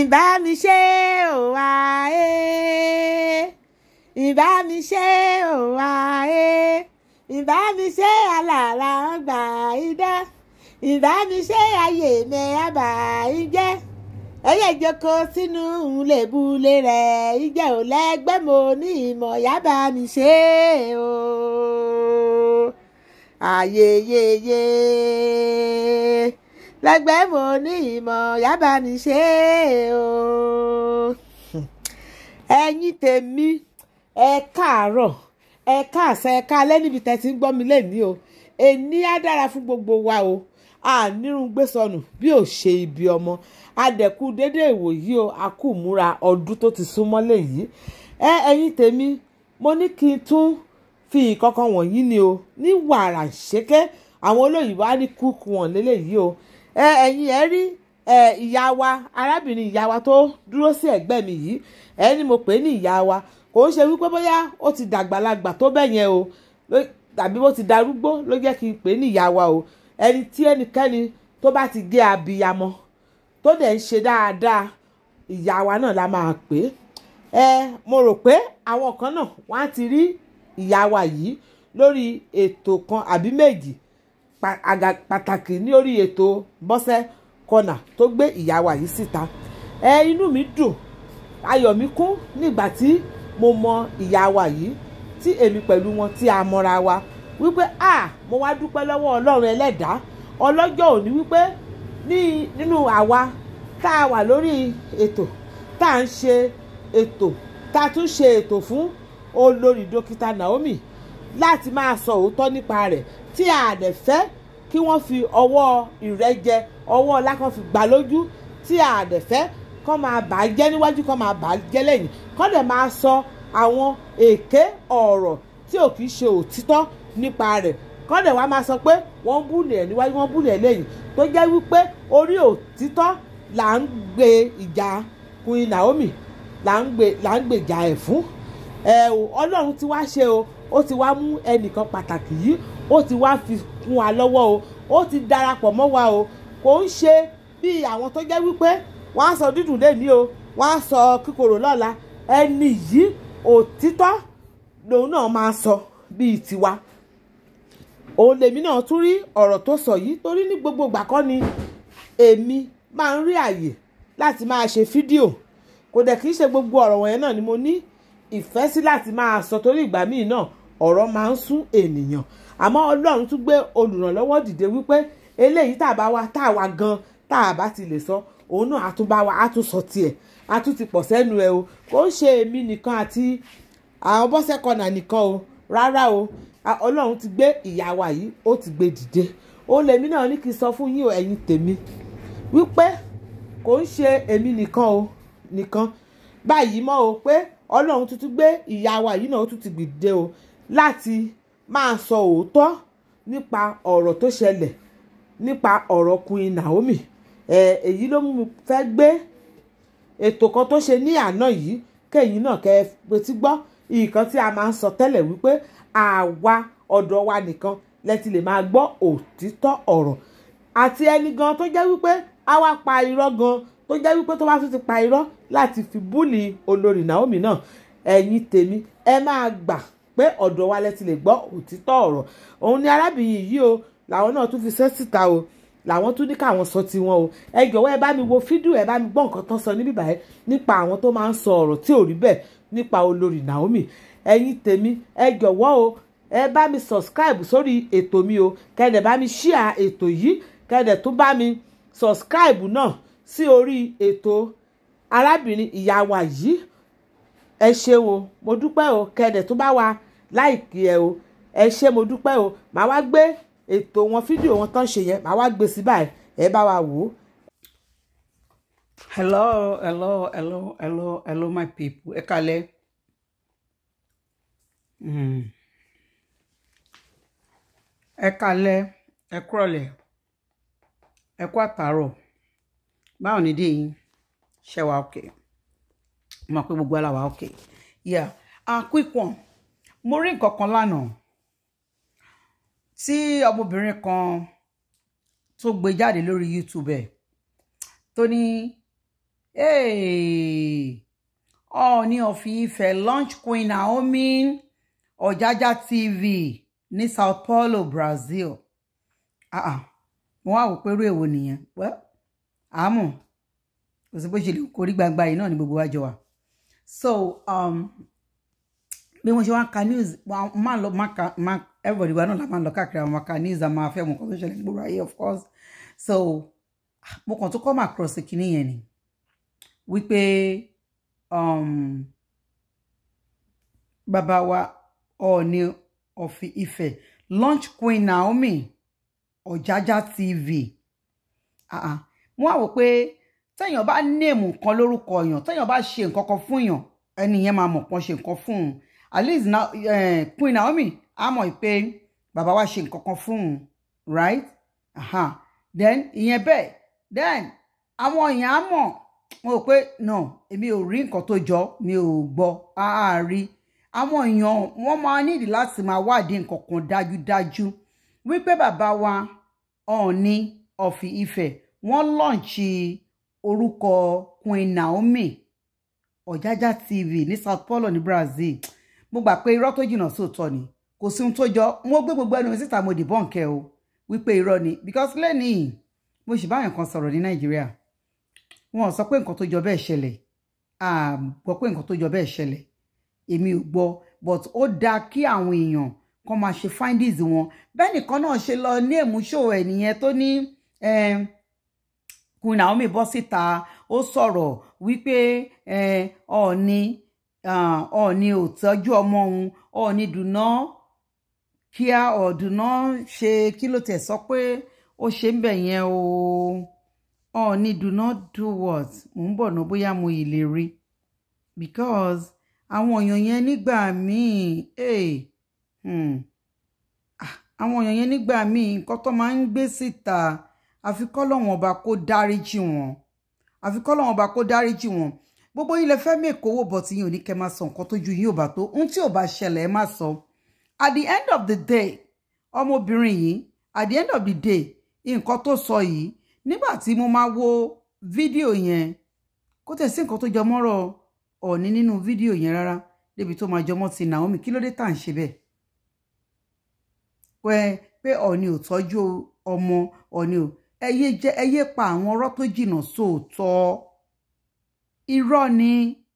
ìbá mi ṣe ò wá ẹ́ ìbá mi ṣe ò wá ẹ́ ìbá mi ṣe àlàlà ọgbà idẹ ìbá mi ṣe ayé mi àbá ìjẹ́ ẹyẹ ìjókòó sínú lèbúlé rẹ̀ ìjẹ́ ò lẹ́gbẹ́ mo ní ìmọ̀ yábà mi ṣe o ayeyeye lẹ́gbẹ́ mo ní ìmọ̀ yábà mi ṣe o ẹ̀yin tèmi ẹ káàárọ̀ ẹ káàsán ẹ káalẹ́ níbi tẹ́ ti ń gbọ́ mi lẹ́ni o èní á dára fún gbogbo wa o ànírun gbé sọnù bí ò ṣe ibi ọmọ adẹ̀kú dédé ìwòyí o a kú múra ọdún tó ti súnmọ́ lẹ́yìn ẹ ẹ̀yin tèmi mo ní kí n tún fi ìkọ̀kan wọ̀nyí ni o ní wàrà ṣẹ́kẹ́ àwọn olóyìnbó á ní kúkú wọn lélẹ́yìí o ẹ ẹ̀yin ẹ rí ẹ ìyá wa arábìnrin ìyá wa tó dúró sí ẹ̀gbẹ́ mi yìí ẹ ní mo pè é ní ìyá wa kò ń ṣe wípé bóyá ó ti dàgbàlagbà tó bẹ́ẹ̀ yẹn o tàbí bó ti darúgbó ló jẹ́ kí n pè é ní ìyá wa o ẹni tí ẹnikẹ́ni tó bá ti gé abiyamọ tó dẹ̀ ń ṣe dáadáa ìyá wa náà la máa pè é ẹ mo rò pé àwọn kan náà wọ́n á ti rí ìyá wa yìí lórí ètò kan àbí méjì pàtàkì ní orí ètò bọ́sẹ̀ kọ́nà tó gbé ìyá wa yìí síta ẹ inú mi dùn ayọ̀ mi kún nígbà tí mo mọ ìyá wa yìí tí èmi pẹ̀lú wọn tí a mọra wa wípé a mo wá dúpẹ́ lọ́wọ́ ọlọ́run ẹlẹ́dàá ọlọ́jọ́ òní wípé ní nínú àwa tá a wà lórí ètò tá a ń ṣe ètò tá a tún ṣe ètò fún olórí dókítà Naomi láti máa sọ òótọ́ nípa rẹ̀ tí a dẹ̀ fẹ́ kí wọ́n fi ọwọ́ ìrẹ́jẹ ọwọ́ ọlá kan fi gbà lójú tí a dẹ̀ fẹ́ kọ́ máa bà á jẹ́ níwájú kọ́ máa bà á jẹ́ lẹ́yìn kọ́ dẹ̀ máa sọ àwọn èké ọ̀rọ̀ tí ò kìí ṣe òtítọ́ nípa rẹ̀ kọ́ dẹ̀ wá máa sọ pé wọ́n ń búlẹ̀ ẹ̀ níwájú wọ́n ń búlẹ̀ ẹ̀ lẹ́yìn tó jẹ́ wípé orí òtítọ́ là ń gbé ìjà Queen Naomi là ń gbé là ń gbèjà ẹ̀ fún ẹ o Ọlọ́run ti wá ṣe o ó ti wá mú ẹnìkan pàtàkì yìí ó ti wá fi kún wa lọ́wọ́ o ó ti darapọ̀ mọ́ wa o kò ń ṣe bí àwọn tó jẹ́ wípé wọ́n á sọ dídùn lẹ́ni o wọ́n á sọ kíkorò lọ́la ẹni yìí òtítọ́ lòun náà máa sọ bíi tiwa òun lèmi náà tún rí ọ̀rọ̀ tó sọ yìí torí ní gbogbo ìgbà kan ni èmi máa ń rí àyè láti máa ṣe fídíò kò dẹ̀ kì í ṣe gbogbo ọ̀rọ̀ wọ̀nyẹn náà ni mo ní ìfẹ́ sí láti máa sọ torí ìgbà míì náà ọ̀rọ̀ máa ń sún ènìyàn àmọ́ Ọlọ́run tún gbé olùrànlọ́wọ́ dìde wípé eléyìí tá a bá wa tá a wa gan tá a bá ti lè sọ òun náà á tún bá wa á tún sọ tiẹ̀ á tún ti pọ̀ sẹ́nu ẹ o kò ń ṣe èmi nìkan àti àwọn bọ́sẹ̀ kọ́nà nìkan o rárá o ọlọ́run ti gbé ìyá wa yìí ó ti gbé dìde ó lèmi náà ní kí n sọ fún yín o ẹ̀yin tèmi wípé kò ń ṣe èmi nìkan o nìkan báyìí mọ́ o pé ọlọ́run tuntun gbé ìyá wa yìí náà ó tún ti gbìdé o láti máa sọ òótọ́ nípa ọ̀rọ̀ tó ṣẹlẹ̀ nípa ọ̀rọ̀ Queen Naomi èyí ló mú mi fẹ́ gbé ètò kan tó ṣe ní àná yìí kẹ́yìn náà kẹ́ ẹ petí gbọ́ nǹkan tí a máa ń sọ tẹ́lẹ̀ wípé àwa ọ̀dọ̀ wa nìkan lẹ́tí lè máa gbọ́ òtítọ́ ọ̀rọ̀ àti ẹni gan tó jẹ́ wípé a wá pa irọ́ gan tó jẹ́ wípé tó bá tún ti pa irọ́ láti fi búlì olórí Naomi náà ẹ̀yin tèmi ẹ máa gbà pé ọ̀dọ̀ wa lẹ́tí lè gbọ́ òtítọ́ ọ̀rọ̀ òun ni arábìnrin yìí o làwọn náà tún fi ṣẹ́ síta o làwọn tún ní káwọn sọ tiwọn o ẹ jọ̀wọ́ ẹ bá mi wo fídíò ẹ bá mi gbọ́ nǹkan tán sọ níbí báyìí nípa àwọn tó máa ń sọ ọ̀rọ̀ tí ò rí bẹ́ẹ̀ nípa olórí Naomi ẹ̀yin tèmi ẹ jọ̀wọ́ o ẹ bá mi subscribe sórí ètò mi o kẹ́dẹ̀ bá mi share ètò yìí kẹ́dẹ̀ tún bá mi subscribe náà sí orí ètò arábìnrin ìyá wa yìí ẹ ṣeun o mo dúpẹ́ o kẹ́dẹ̀ tún bá wa láìkí ẹ o ẹ ṣé mo dúpẹ́ o màá wá gbé ètò wọn fídíò wọn tán ṣe yẹn màá wá gbé sí báyìí ẹ bá wa wò ó. hello hello hello hello hello my people ẹ kalẹ̀ mm. ẹ kalẹ̀ ẹ kúrọ̀lẹ́ ẹ kú àtàárọ̀ báwo ni dé yín ṣe wà òkè mo mọ̀ pé gbogbo ara wà òkè yeah ah quick one mo rí nǹkan kan lánàá tí ọmọbìnrin kan tó gbé jáde lórí YouTube ẹ̀ tó ní Hey, Ọọ̀ni of Ife launch Queen Naomi Ọ̀jájá TV ní Sao Paulo, Brazil. Ah ah, mo wá wò pé irú èwo nìyẹn. Well, àmọ́ kò sí bó ṣe lè kórí gbangba yìí náà ni gbogbo wa jọ wà. So, um, bí wọ́n ṣe wá ń ka news wọ́n máa lọ máa ka máa everybody wa náà la máa lọ káàkiri àwọn máa ka news àmọ́ afẹ́ mọ̀ nǹkan tó ṣẹlẹ̀ gbogbo ayé of course. So, mo kàn tó come across kinní yẹn ni wípé um, bàbá wa Ọọ̀ni of Ife launch Queen Naomi Ọ̀jájá TV ah ah mo wá wò pé téèyàn bá néèmù nǹkan lórúkọ èèyàn téèyàn bá ṣe nǹkan kan fún èèyàn ẹni yẹn máa mọ̀ pọ́n ṣe nǹkan fún un at least na, eh, Queen Naomi á mọ̀ pé bàbá wa ṣe nǹkan kan fún un right aha then ìyẹn bẹ́ẹ̀ then àwọn èèyàn á mọ̀ mo rò pé no èmi ò rí nǹkan tó jọ mi ò gbọ́ àárí àwọn èèyàn wọ́n máa nídìí láti máa wádìí nǹkan kan dájúdájú wípé bàbá wa Ọọ̀ni of Ife wọ́n lọ́ǹchì orúkọ Queen Naomi Ọ̀jájá TV ní Sao Paulo ní Brazil mo gbà pé irọ́ tó jìnnà sóòótọ́ ni kò sí ohun tó jọ mo gbé gbogbo ẹnu mi síta mo dìbọn kẹ o wípé irọ́ ni because lẹ́nìí mo sì báyọ̀ kan sọ̀rọ̀ ní Nàìjíríà wọn sọ pé nǹkan tó jọ bẹ́ẹ̀ ṣẹlẹ̀ a gbọ́ pé nǹkan tó jọ bẹ́ẹ̀ ṣẹlẹ̀ èmi ò gbọ́ but ó dáa kí àwọn èèyàn kan máa ṣe findings wọn bẹ́ẹ̀ nìkan náà ṣe lọ ní èmúṣò ẹ̀ nìyẹn tó ní Queen Naomi bọ́ síta ó sọ̀rọ̀ wípé Ọọ̀ni Ọọ̀ni ò tọ́jú ọmọ òun Ọọ̀ni dùnà kíá ọ̀dùnà ṣe kí ló tẹ̀ sọ pé ó ṣe ń bẹ̀ yẹn o Ọọ̀ni do not do what mò ń bọ̀ ná bóyá mo ì lè rí because àwọn èèyàn yẹn nígbà míì àwọn èèyàn yẹn nígbà míì nǹkan tó máa ń gbé síta àfi kọ́lọ́wọ́n ọba kó dáríjì wọn àfi kọ́lọ́wọ́n ọba kó dáríjì wọn gbogbo yín lè fẹ́ mẹ́kọ̀ owó bọ̀ tí yín ò ní kẹ́ máa sọ nǹkan tójú yín ò bá tó ohun tí ò bá ṣẹlẹ̀ ẹ má sọ at the end of the day ọmọbìnrin yìí at the end of the day nǹkan tó sọ yìí nígbà tí mo máa wo fídíò yẹn kó tẹ̀ sí nǹkan tó jọ mọ́rọ̀ Ọọ̀ni nínú fídíò yẹn rárá débi tó máa jọmọ́ ti Naomi kí ló dé tà ń ṣe bẹ́ẹ̀ pé pé Ọọ̀ni ò tọ́jú ọmọ Ọọ̀ni ò ẹyẹ jẹ ẹyẹ pa àwọn ọ̀rọ̀ tó jìnnà sóòótọ́ irọ́ ni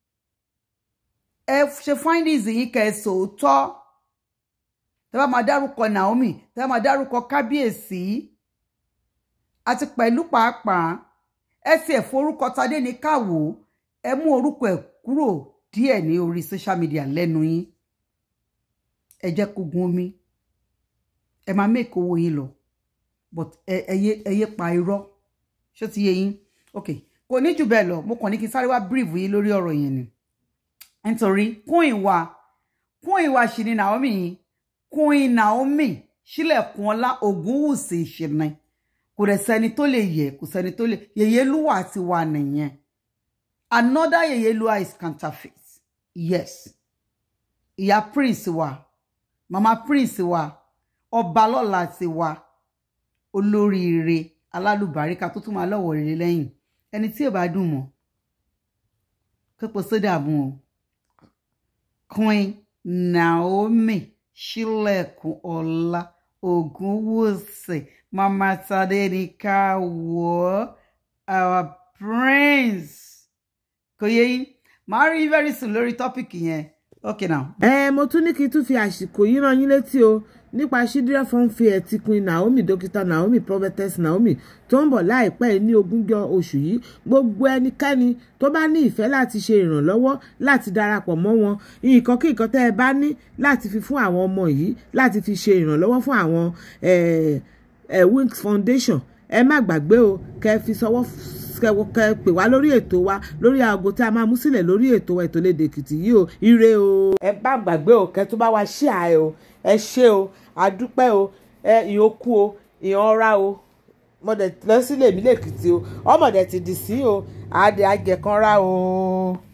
ẹ ṣe findings yìí kẹ́ ẹ sòótọ́ tẹ́ bá máa dárúkọ Naomi tẹ́ bá máa dárúkọ kábíyèsí àti pẹ̀lú pàápàá ẹ sì ẹ̀ forúkọ tadé ní káwò ẹ mú orúkọ ẹ̀ kúrò díẹ̀ ní orí social media lẹ́nu yín ẹ jẹ́ kó gun omi ẹ máa mẹ́kọ̀ owó yín lọ but ẹyẹ ẹyẹ pa irọ́ ṣó ti yé yín ok kò ní jù bẹ́ẹ̀ lọ mo kàn ní kí n sáré wá brief yín lórí ọ̀rọ̀ yẹn ni nítorí queen wa queen wa ṣì ni Naomi yìí queen Naomi sílẹ̀kùn ọlá Ògúnwùsì ìṣẹ̀nà kò rẹ̀ sẹ́ni tó lè yẹ kò sẹ́ni tó lè Yèyélúwà ti wà nìyẹn another Yèyélúwà is counterfeit yes ìyá prince wa mama prince wa ọba lọ́la ti wa olóríire alálùbáríkà tó tún máa lọ́wọ́ rere lẹ́yìn ẹni tí ò bá dùn mọ́ kópo sódà mú o Queen Naomi ṣílẹ̀kùn ọlá Ògúnwùsì mama tade ní ká wọ́ our prince kò yẹ yín màá rí very soon lórí tọ́pìkì yẹn okay now. ẹ mo tún ní kí n tún fi àsìkò yìí rán yín létí o nípa Chidera Funfair ti Queen Naomi dókítà Naomi prophetess Naomi tó ń bọ̀ láìpẹ́ ní ogúnjọ́ oṣù yìí gbogbo ẹnikẹ́ni tó bá ní ìfẹ́ láti ṣe ìrànlọ́wọ́ láti darapọ̀ mọ́ wọn nǹkan kí nǹkan tẹ́ ẹ bá ní láti fi fún àwọn ọmọ yìí láti fi ṣe ìrànlọ́wọ́ fún àwọn Wings Foundation ẹ má gbàgbé o kẹ́ fi sọwọ́ kẹ pè wá lórí ètò wa lórí aago tí a máa mú sílẹ̀ lórí ètò wa ètò lédè Èkìtì yìí o ire o. ẹ bá gbàgbé o kẹ́ tó bá wa ṣí àẹ o ẹ ṣé o àdúpẹ́ o ẹ ìyókù o ìyanra o mọ̀dẹ̀ lọ sílé mi lèkìtì o ọmọdé ti dì sí o àdè àjẹkànra o.